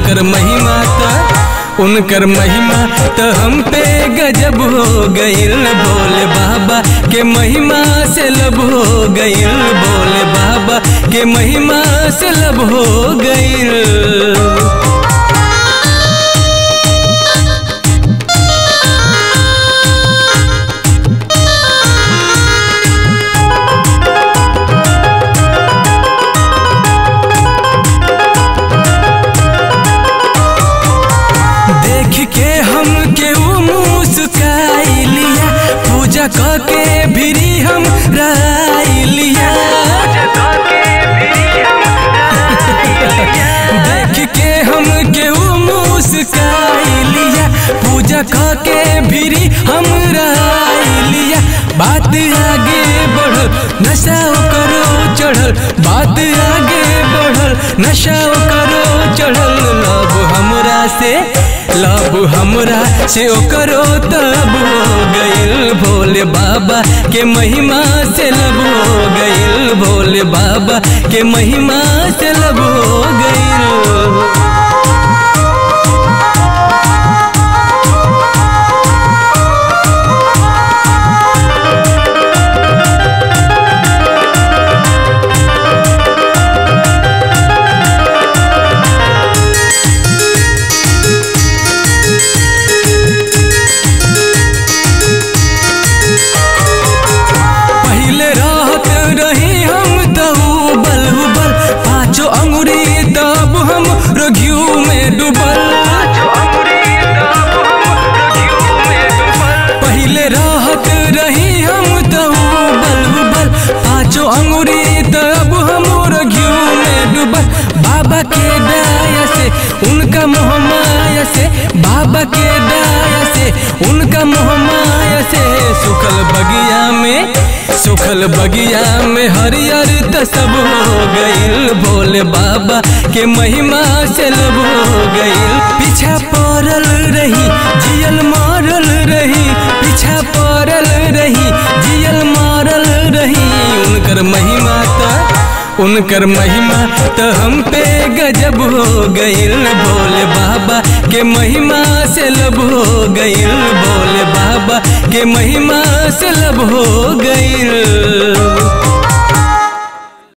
उनकर महिमा त उनकर महिमा तो हम पे गजब हो गइल भोले बाबा के महिमा से लब हो गइल भोले बाबा के महिमा से लब हो गइल देख के हम के ऊ मुस्काई लिया पूजा क के भिरी हम राई लिया देख के हम के ऊ मुस्काई लिया पूजा क के भिरी हम राई लिया बात आगे बढ़ल नशा करो चढ़ल बात आगे बढ़ल नशा करो चढ़ल लब हमरा से लब हमरा से ओकरो तब हो गइल भोले बाबा के महिमा से लब हो गइल भोले बाबा के महिमा से लब हो गइल पहले रहत रही हम तहु बल हुबल पाँचो अंगुरी तब हम रघियू में डूबल पहले रहत रही हम तहु बल हुबल पाँचो अंगुरी तब हम रघियू में डूबल बाबा के दया से उनका मोह माया से बाबा के दया से उनका मोह माया से सुखल बगिया में सुखल बगिया में हरियर त सब हो गइल भोले बाबा के महिमा से लब हो गइल पीछा पड़ल रही जियल मारल रही पीछा पड़ल रही जियल मारल रही उनकर महिमा त उनकर महिमा तो हम पे गजब हो गइल भोले बाबा के महिमा से लब हो गइल भोले बाबा के महिमा से लब हो गइल